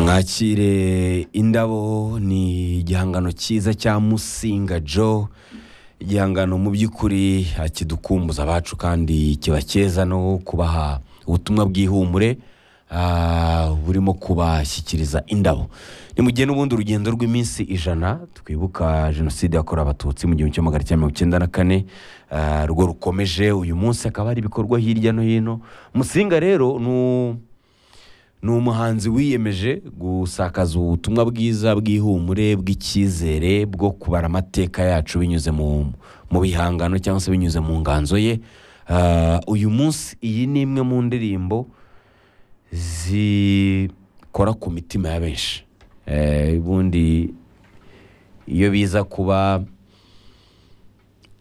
mwakire indabo ni igihangano cyiza cya musinga joe igihangano mu by'ukuri kidukumbuza abacu kandi kiba cyiza no kubaha ubutumwa bw'ihumure ah, burimo kubashyikiriza indabo ni mu gihe n'ubundi urugendo rw'iminsi ijana twibuka jenoside yakorewe abatutsi mu gihumbi kimwe magana cyenda mirongo icyenda na kane ah, rwo rukomeje uyu munsi hakaba hari ibikorwa hirya no hino musinga rero ni u- ni umuhanzi wiyemeje gusakaza ubutumwa bwiza bw'ihumure bw'icyizere bwo kubara amateka yacu binyuze mu mu bihangano cyangwa se binyuze mu nganzo ye Ah, uyu munsi iyi ni imwe mu ndirimbo zikora ku mitima ya benshi Eh, ubundi iyo biza kuba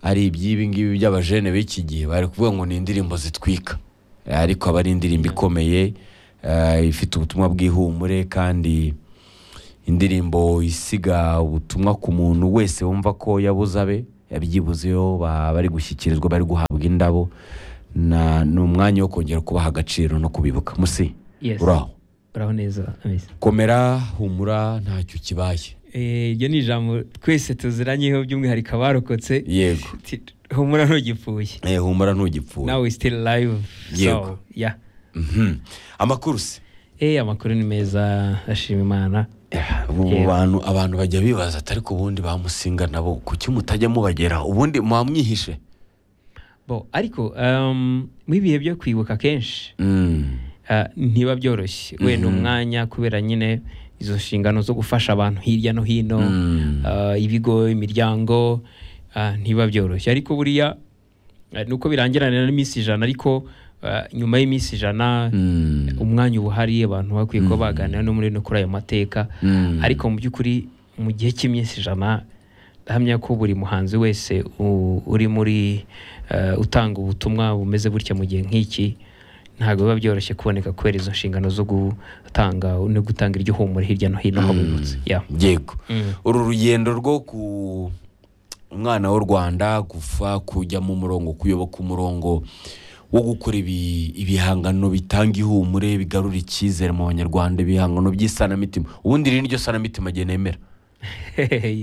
ari iby'ibi ngibi by'abajene b'iki gihe bari kuvuga ngo ni indirimbo zitwika Eh, ariko aba ari indirimbo ikomeye eh, ifite ubutumwa bw'ihumure kandi indirimbo isiga ubutumwa ku muntu wese wumva ko yabuze abe yabyibuzeho ba- bari gushyikirizwa bari guhabwa indabo na ni umwanya wo kongera kubaha agaciro no kubibuka musi Yes. uraho uraho neza ameze komera humura ntacyo kibaye Eh, iryo ni ijambo twese tuziranyeho by'umwihariko abarokotse yego Ti- humura ntugipfuye Eh, humura ntugipfuye nawe still live Yego. so yeah Mhm. amakuru se eh amakuru ni meza ashima imana ubu Yego. bantu abantu bajya bibaza atari ku bundi bamusinga nabo kuki mutajya mubagera ubundi mwamwihishe bo ariko um, mu ibihe byo kwibuka kenshi Mm. ah, ntiba byoroshye wenda umwanya kubera nyine izo nshingano zo gufasha abantu hirya no hino Mm. ah, ibigo imiryango ah, ntiba byoroshye ariko buriya ah, nuko birangirana n'iminsi ijana ariko ah, nyuma y'iminsi ijana Mm. umwanya uba uhari abantu bakwiye kuba baganira no muri no kuri ayo mateka Mm. ariko mu by'ukuri mu gihe cy'iminsi ijana ndahamya ko buri muhanzi wese u- uri muri eh, utanga ubutumwa bumeze gutya mu gihe nk'iki ntabwo biba byoroshye kuboneka kubera izo nshingano zo gutanga no gutanga iryo humura hirya no hino habonetse yeah. yego Mm. uru rugendo rwo ku umwana w'u rwanda gufa kujya mu murongo kuyoboka umurongo wo gukora ibi- ibihangano bitanga ihumure bigarura icyizere mu banyarwanda ibihangano by'isanamitima ubundi iri niryo sanamitima jye nemera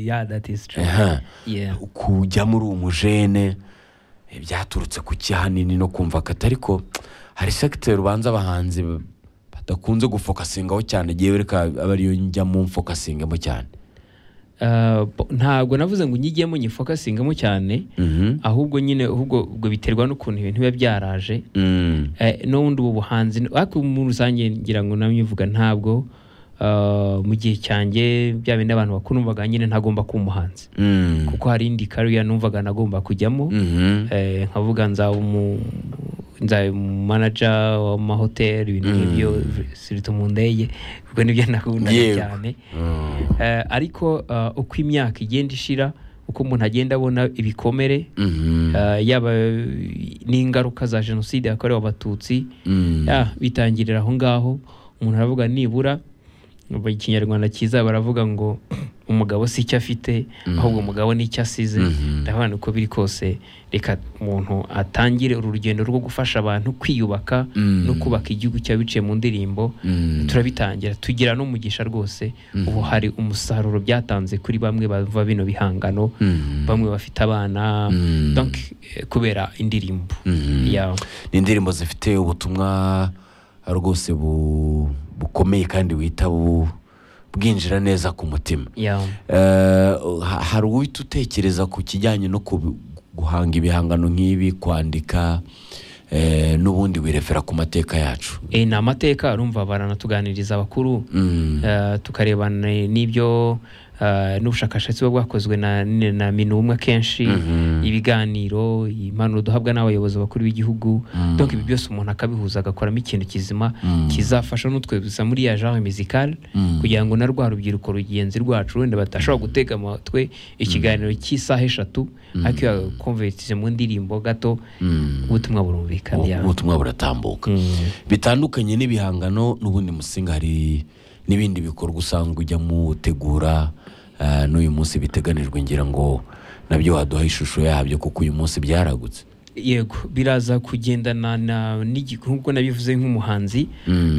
yeah, that is true. Aha. Yeah. kujya muri uwo mujene eh, byaturutse ku kihanini no kumva kati ariko hari segiteri ubanza abahanzi badakunze gufokasingaho cyane yewe reka abe ariyo njyamo mfokasingamo cyane Uh, bo- ntabwo navuze ngo nyigiyemo nyifokasingamo cyane Mhm. ahubwo nyine ahubwo ubwo biterwa n'ukuntu ibintu biba byaraje Mm. Eh, n'ubundi ubu buhanzi ariko muri rusange ngira ngo namwe uvuga ntabwo ah, mu gihe cyanjye bya bindi abantu bakuru numvaga nyine ntagomba kuba umuhanzi Mm. kuko hari indi kariya numvaga nagomba kujyamo Mhm. Eh, nkavuga nzaba umu nzaba umu manaja w'amahoteli ibintu nk'ibyo sirita mu ndege ubwo nibyo nakundaga Yewe. cyane Mm. Eh, ariko ah, uko imyaka igenda ishira uko umuntu agenda abona ibikomere Mhm. ah, yaba eh, n'ingaruka za jenoside yakorewe abatutsi Mm. ya bitangirira aho ngaho umuntu aravuga nibura mu kinyarwanda cyiza baravuga ngo umugabo si icyo afite ahubwo umugabo ni icyo asize Mhm. ndabona uko biri kose reka umuntu atangire uru rugendo rwo gufasha abantu kwiyubaka Mm. no kubaka igihugu cya biciye mu ndirimbo Mm. turabitangira tugira n'umugisha rwose ubu hari umusaruro byatanze kuri bamwe bava bino bihangano Mm. bamwe bafite abana Mm. donc, eh, kubera indirimbo Mhm. yawe ni indirimbo zifite ubutumwa rwose bu- bukomeye kandi wita bu- bwinjira neza ku mutima yawe Eh, ha- hari uwita utekereza ku kijyanye no kubi- guhanga ibihangano nk'ibi kwandika eh, n'ubundi wirefera ku mateka yacu Eh, ni amateka urumva baranatuganiriza abakuru Mm. Eh, tukarebana n'ibyo eh, n'ubushakashatsi buba bwakozwe na, na na minumwe kenshi ibiganiro impanuro duhabwa n'abayobozi bakuru b'igihugu Mm. donc ibi byose umuntu akabihuza agakoramo ikintu kizima Mm. kizafasha n'utwe gusa muri ya genre musicale Mm. kugira ngo na rwa rubyiruko rugenzi rwacu wenda batashobora gutega amatwi ikiganiro cy'isaha eshatu ariko iyo yakonvertise mu ndirimbo gato Mm. ubutumwa burumvikana yawe ubutumwa buratambuka Mm. bitandukanye n'ibihangano n'ubundi musinga hari n'ibindi bikorwa usanga ujya mutegura eh, n'uyu munsi biteganijwe ngira ngo nabyo waduha ishusho yabyo kuko uyu munsi byaragutse yego biraza kugendana na n'igi- nk'uko nabivuze nk'umuhanzi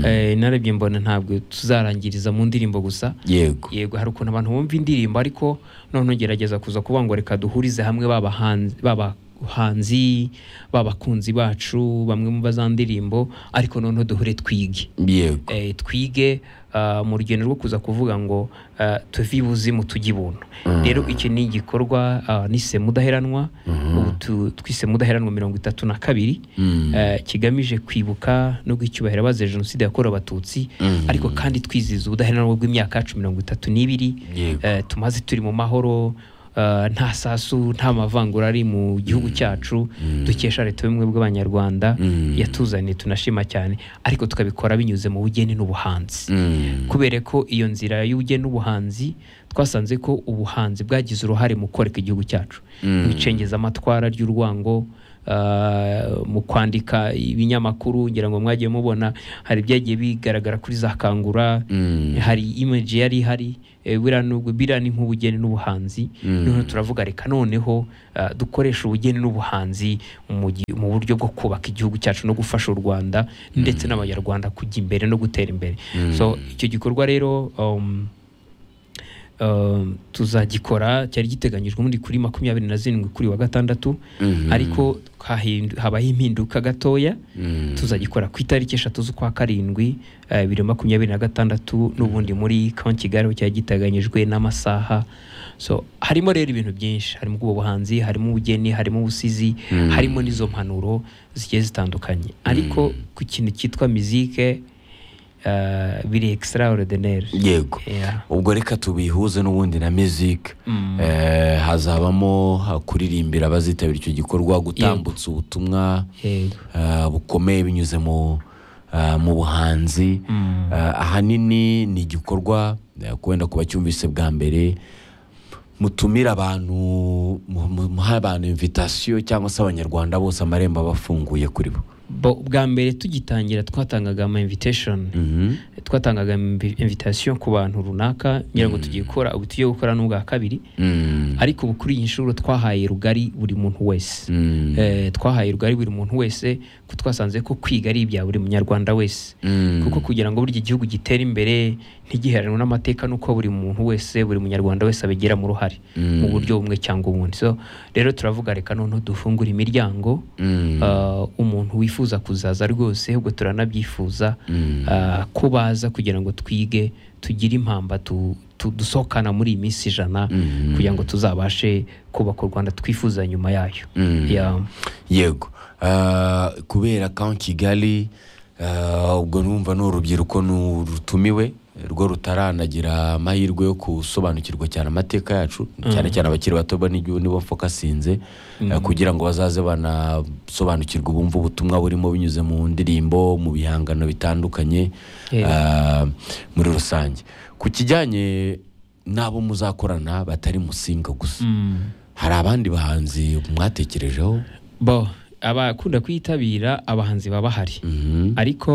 eh, narabye mbona ntabwo tuzarangiriza mu ndirimbo gusa yego yego hari ukuntu abantu bumva indirimbo ariko noneho gerageza kuza kuvuga ngo reka duhurize hamwe babahanzi babahanzi babakunzi bacu bamwe mu za ndirimbo ariko noneho duhure twige yego Eh, twige ah, mu rugendo rwo kuza kuvuga ngo ah, tuve ibuzimu tujye ibuntu rero iki ni igikorwa ah, nise mudaheranwa ubu tu- twise mudaheranwa mirongo itatu na kabiri Mm. eh, kigamije kwibuka no gucyubahira abazize jenoside yakorewe abatutsi ariko kandi twizihiza ubudaheranwa bw'imyaka yacu mirongo itatu n'ibiri Yego. Eh, tumaze turi mu mahoro eh, nta sasu nta mavangura ari mu gihugu cyacu dukesha leta y'ubumwe bw'abanyarwanda Mm. yatuzaniye tunashima cyane ariko tukabikora binyuze mu bugeni n'ubuhanzi Mm. kubera ko iyo nzira y'ubugeni n'ubuhanzi twasanze ko ubuhanzi bwagize uruhare mu koreka igihugu cyacu mu icengeza amatwara ry'urwango ah, mu kwandika ibinyamakuru ngira ngo mwagiye mubona hari ibyagiye bigaragara kuri za kangura Mm. hari image yari ihari eh, buriya nubwo biriya ni nk'ubugeni n'ubuhanzi noneho turavuga reka noneho ah, dukoreshe ubugeni n'ubuhanzi mu gi- mu buryo bwo kubaka igihugu cyacu no gufasha u rwanda ndetse n'abanyarwanda kujya imbere no gutera imbere so icyo gikorwa rero um, um, tuzagikora cyari giteganyijwe ubundi kuri makumyabiri na zirindwi kuri wa gatandatu Mhm. ariko hahindu- habaho impinduka gatoya Mm. tuzagikora ku itariki eshatu z'ukwa karindwi eh, bibiri na makumyabiri na gatandatu n'ubundi muri kaunti kigali aho cyari giteganyijwe n'amasaha so harimo rero ibintu byinshi harimo ubwo buhanzi harimo ubugeni harimo ubusizi harimo n'izo mpanuro zigiye zitandukanye ariko ku kintu cyitwa mizike eh, biri extraordinaire yego Yeah. ubwo reka tubihuze n'ubundi na music Mm. Eh, hazabamo ha- kuririmbira abazitabira icyo gikorwa gutambutsa ubutumwa Yego. eh, bukomeye binyuze mu eh, mu buhanzi Eh, ahanini ni igikorwa eh, wenda kuba cyumvise bwa mbere mutumira abantu mu- mu- muha abantu invitasiyo cyangwa se abanyarwanda bose amarembo aba afunguye kuri bo Bo- bwa mbere tugitangira twatangaga ama invitation Mhm. twatangaga invi- invitation ku bantu runaka ngira ngo tugiye gukora ubu tugiye gukora n'ubwa kabiri Mm. ariko ubu kuri iyi nshuro twahaye rugari buri muntu wese Mm. Eh, twahaye rugari buri muntu wese ko twasanze ko kwiga ari ibya buri munyarwanda wese Mm. kuko kugira ngo burya igihugu gitere imbere ntigiheranwe n'amateka n'uko buri muntu wese buri munyarwanda wese abigiramo uruhare mu buryo bumwe cyangwa ubundi so rero turavuga reka noneho dufungure imiryango Mm. ah, umuntu wifuza kuzaza rwose ahubwo turanabyifuza Mm. ah, ko baza kugira ngo twige tugire impamba tu- tu- dusohokana muri iyi minsi ijana kugira ngo tuzabashe kubaka u rwanda twifuza nyuma yayo Mm. Yeah. yego Eh, kubera kaunti kigali eh, ubwo numva ni urubyiruko nu- rutumiwe rwo rutaranagira amahirwe yo gusobanukirwa cyane amateka yacu cyane cyane abakiri bato bo n'igihugu nibo mfokasinze eh, kugira ngo bazaze banasobanukirwa bumve ubutumwa burimo binyuze mu ndirimbo mu bihangano bitandukanye Yego. eh, muri rusange ku kijyanye n'abo muzakorana batari musinga gusa Mm. hari abandi bahanzi mwatekerejeho bo abakunda kwitabira abahanzi baba bahari Mhm. ariko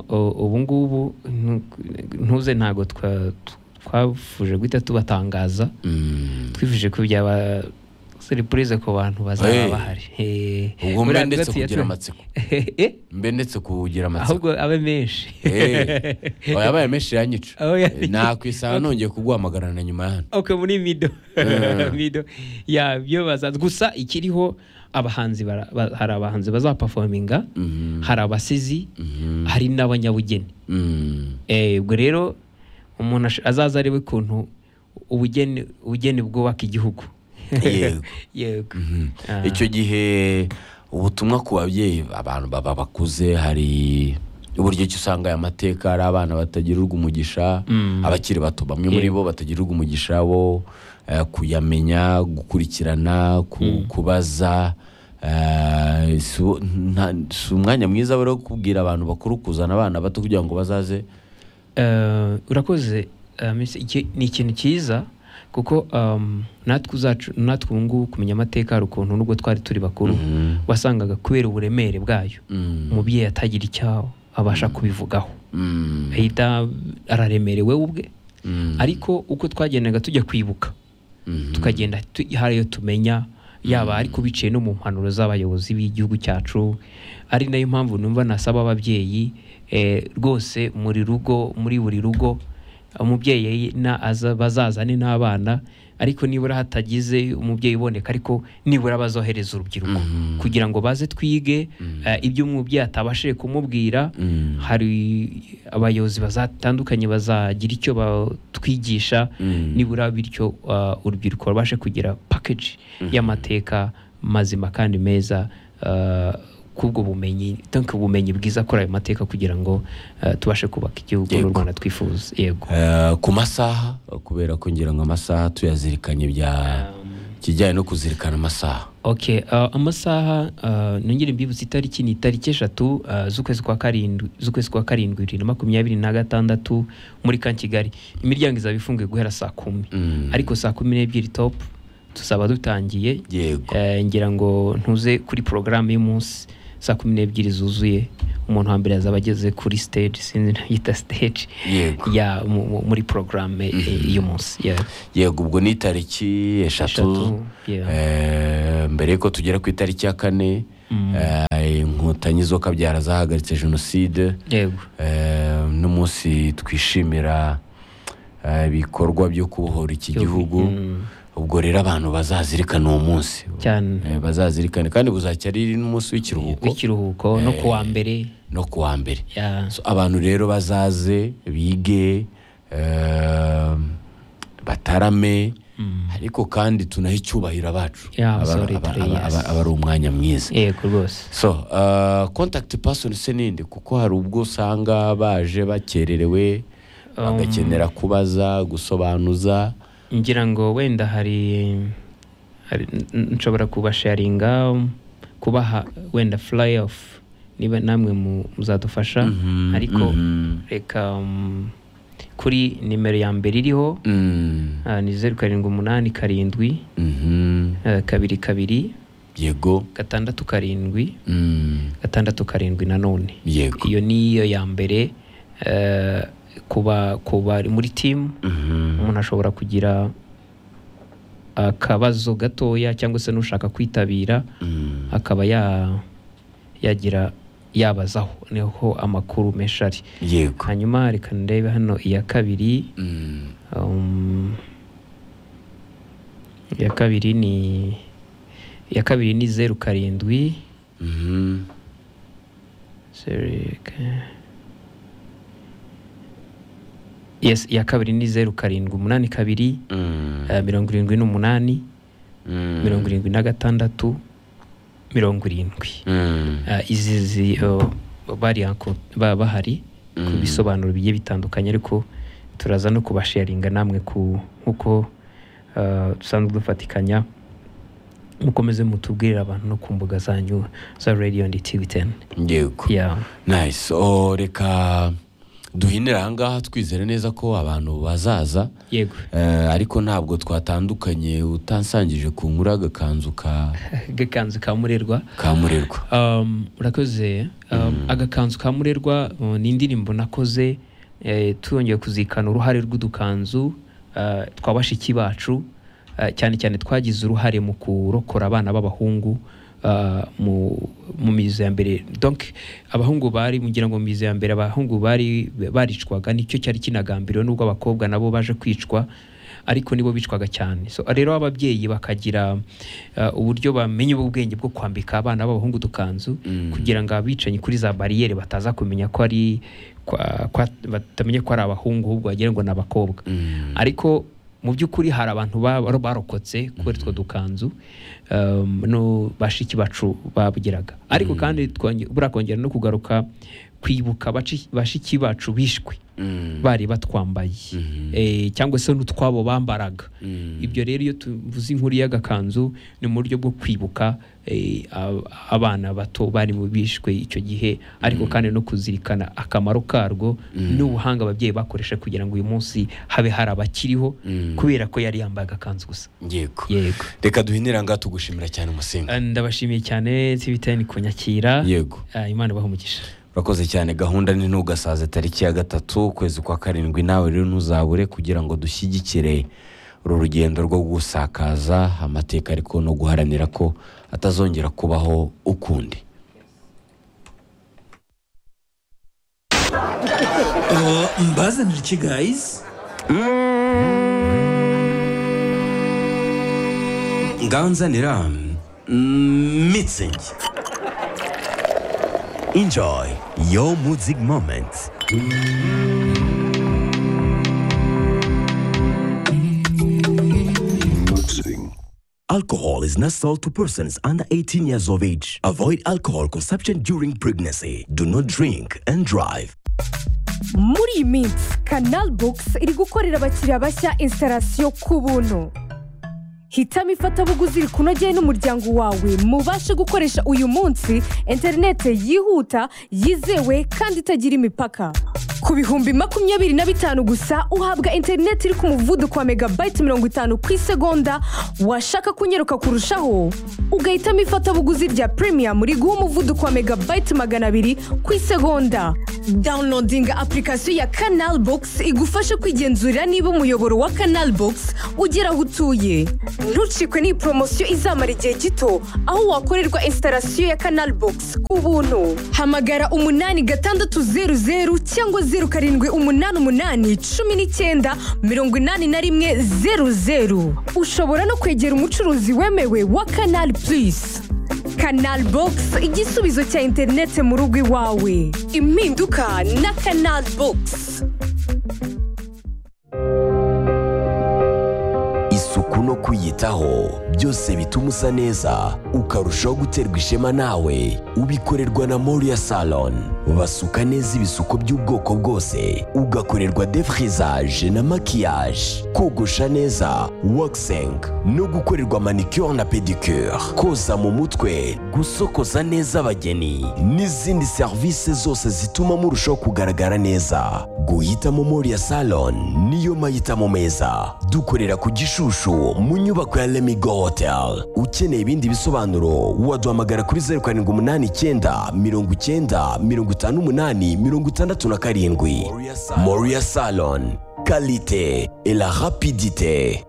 o- ubu ngubu ntu- ntuze ntabwo twa- twafuje guhita tubatangaza Mm. twifuje ko byaba seripurize ku Hey. bantu bazaba bahari Eh, ubwo mbe buriya ndetse tugatsi- kugira amatsiko Eh, mbe ndetse kugira amatsiko ahubwo abe menshi Eh, oya, yabaye menshi yanyica Oh, yeah. Eh, nakwisaha nongeye kuguhamagarana nyuma ya hano ok muri mido mido yabyo bazaza gusa ikiriho abahanzi bara- ba- hari abahanzi bazapafominga Mhm. hari abasizi Mhm. hari n'abanyabugeni Mm. Eh, ubwo rero umuntu ash- azaza arebe ukuntu ubugeni ubugeni bwubaka igihugu Yego. yego Ah. icyo gihe ubutumwa ku babyeyi abantu baba bakuze hari uburyo ki usanga aya mateka ari abana batagirirwa umugisha abakiri bato bamwe muri bo batagirirwa umugisha bo eh, kuyamenya gukurikirana ku- kubaza eh, si wo- nta- si umwanya mwiza rero wo kubwira abantu bakuru kuzana abana bato kugira ngo bazaze Eh, urakoze eh, Miss, iki- ni ikintu cyiza kuko um, natwe uzacu- natwe ubu ngubu kumenya amateka hari ukuntu nubwo twari turi bakuru wasangaga kubera uburemere bwayo Mm. umubyeyi atagira icyaho abasha kubivugaho Mm. ahita araremerewe we ubwe Mm. ariko uko twagendaga tujya kwibuka Mhm. tukagenda tu- hari ayo tumenya yaba ariko biciye no mu mpanuro z'abayobozi b'igihugu cyacu ari nayo mpamvu numva nasaba ababyeyi eh, rwose muri rugo muri buri rugo umubyeyi na- aza- bazazane n'abana ariko nibura hatagize umubyeyi uboneka ariko nibura bazohereza urubyiruko kugira ngo baze twige eh, ibyo umubyeyi atabashije kumubwira Mm. hari abayobozi bazatandukanye bazagira icyo batwigisha Mm. nibura bityo uh, urubyiruko rubashe kugira package y'amateka mazima kandi meza uh, kubwo bumenyi tanke ubumenyi bwiza kuri ayo mateka kugira ngo uh, tubashe kubaka igihugu n'u Yego. rwanda twifuza yego Eh, ku masaha kubera ko ngira ngo amasaha tuyazirikanye bya kijyanye no kuzirikana amasaha okay uh, amasaha uh, nongere mbibutse itariki ni itariki eshatu uh, z'ukwezi kwa karindwi z'ukwezi kwa karindwi bibiri na makumyabiri na gatandatu muri ka kigali imiryango izaba ifunguye guhera saa kumi Mm. ariko saa kumi n'ebyiri top tuzaba dutangiye yego Eh, ngira ngo ntuze kuri porogaramu y'umunsi saa kumi n'ebyiri zuzuye umuntu wa mbere yazaba ageze kuri stage sinzi nayita stage Yego. ya mu- mu- muri porogaramu eh, y'umunsi yeah. yego ubwo ni itariki eshatu Eshatu, yeah. Eh, mbere y'uko tugera ku itariki ya kane eh, inkotanyi zo kabyara zahagaritse jenoside yego Eh, n'umunsi twishimira eh, ibikorwa byo kubohora iki gihugu ubwo rero abantu bazazirikana uwo munsi cyane Eh, bazazirikane kandi buzajya ari n'umunsi w'ikiruhuko w'ikiruhuko no kuwa mbere no ku wa mbere yeah. So, abantu rero bazaze bige eh, batarame ariko kandi tunahe icyubahiro abacu Yeah, aba sorry, aba- three aba- years. aba- aba ari umwanya mwiza yego rwose so uh, contact person se ninde kuko hari ubwo usanga baje bakererewe bagakenera kubaza gusobanuza ngira ngo wenda hari hari- n- n- nshobora kubasharinga kubaha wenda fly off niba namwe mu- muzadufasha ariko mhm. reka mm, kuri nimero ya mbere iriho Mm, ah, ni zeru karindwi umunani karindwi mhm. eh, kabiri kabiri yego gatandatu karindwi Mm, gatandatu karindwi nanone yego iyo niyo ya mbere eh, kuba kuba muri timu Mhm. umuntu ashobora kugira akabazo gatoya cyangwa se n'ushaka kwitabira Mm, akaba ya- yagira yabazaho niho amakuru menshi ari yego hanyuma reka ndebe hano iya kabiri Mm, Um, iya kabiri ni iya kabiri ni zeru karindwi mhm. zeru ka- yes iya kabiri ni zeru karindwi umunani kabiri Mm, eh, mirongo irindwi n'umunani mm, mirongo irindwi na gatandatu mirongo irindwi mm. Eh, izi zi oh, bari anko- ba- bahari ku Mm. bisobanuro bigiye bitandukanye ariko turaza no kubasharinga namwe ku nk'uko eh, dusanzwe dufatikanya mukomeze mutubwirire abantu no ku mbuga zanyu za radiyo ndi tivi teni yego yeah. nice oh, reka duhinire ahangaha twizere neza ko abantu bazaza yego Eh, ariko ntabwo twatandukanye utansangije ku nkuru agakanzu ka agakanzu ka murerwa ka murerwa Um, urakoze um, agakanzu ka murerwa uh, ni indirimbo nakoze eh, tuyongeye kuzirikana uruhare rw'udukanzu uh, twa bashiki bacu uh, cyane cyane twagize uruhare mu kurokora abana b'abahungu uh, mu mu mizo ya mbere donc abahungu bari mugira ngo mu mizo ya mbere abahungu bari baricwaga nicyo cyari kinagambiriwe n'ubwo abakobwa nabo baje kwicwa ariko nibo bicwaga cyane so rero ababyeyi bakagira uh, uburyo bamenya ubwenge bwo kwambika abana b'abahungu udukanzu kugira ngo abicanyi kuri za bariyeri bataza kumenya ko ari kwa- kwa- batamenya ko ari abahungu ahubwo wagira ngo ni abakobwa Mm. ariko mu by'ukuri hari abantu ba- baro- barokotse kubera utwo dukanzu um, no bashiki bacu babugeraga ariko kandi twonge- buriya kongera no kugaruka kwibuka baci- bashiki bacu bishwe Mm. bari batwambaye Eh, cyangwa se n'utwabo bambaraga Mm. ibyo rero iyo tuvuze inkuru y'agakanzu ni mu buryo bwo kwibuka eh, ab- abana bato bari mu bishwe icyo gihe ariko kandi no kuzirikana akamaro karwo n'ubuhanga ababyeyi bakoresha kugira ngo uyu munsi habe hari abakiriho Mm. kubera ko yari yambaye agakanzu gusa yego yego reka duhinire ahangaha tugushimira cyane umusinga Eh, ndabashimiye cyane tibitani kunyakira yego Eh, imana ibahe umugisha urakoze cyane gahunda ni ntugasaze tariki ya gatatu ukwezi kwa karindwi nawe rero ntuzabure kugira ngo dushyigikire uru rugendo rwo gusakaza amateka ariko no guharanira ko atazongera kubaho ukundi mbazanira iki gayizi nganzanira mitsingi Enjoy your music moments. Alcohol is not sold to persons under 18 years of age. Avoid alcohol consumption during pregnancy. Do not drink and drive. muri iyi minsi kanal bogisi iri gukorera abakiriya bashya instalasiyo ku buntu hitamo ifatabuguzi rikunogeye n'umuryango wawe mubashe gukoresha uyu munsi interinete yihuta yizewe kandi itagira imipaka ku bihumbi makumyabiri na bitanu gusa uhabwa interinete iri ku muvuduko wa megabayiti mirongo itanu ku isegonda washaka kunyeruka kurushaho ugahitamo ifatabuguzi rya premium riguha umuvuduko wa megabayiti magana abiri ku isegonda dawunodinga apurikasiyo ya kanal bogisi igufasha kwigenzurira niba umuyoboro wa kanal bogisi ugera aho utuye ntucikwe n'iyi poromosiyo izamara igihe gito aho wakorerwa instalasiyo ya kanal bogisi ku buntu hamagara umunani gatandatu zeru zeru cyangwa zeru karindwi umunani umunani cumi n'icyenda mirongo inani na rimwe zeru zeru ushobora no kwegera umucuruzi wemewe wa kanal purisi kanal bogisi igisubizo cya interinete mu rugo iwawe impinduka na kanal bogisi Isuku no kwiyitaho byose bituma usa neza ukarushaho guterwa ishema nawe ubikorerwa na Moria Salon basuka neza ibisuko by'ubwoko bwose ugakorerwa defrisage na maquillage kogosha neza waxing no gukorerwa manicure na pedicure koza mu mutwe gusokoza neza abageni n'izindi serivisi zose zituma murushaho kugaragara neza guhitamo Moria Salon niyo mahitamo meza dukorera ku Gishushu mu nyubako ya Lemigo Hotel ukeneye ibindi bisobanuro waduhamagara kuri zeru karindwi umunani icyenda mirongo icyenda mirongo itanu umunani mirongo itandatu na karindwi Moria Salon kalite et la rapidite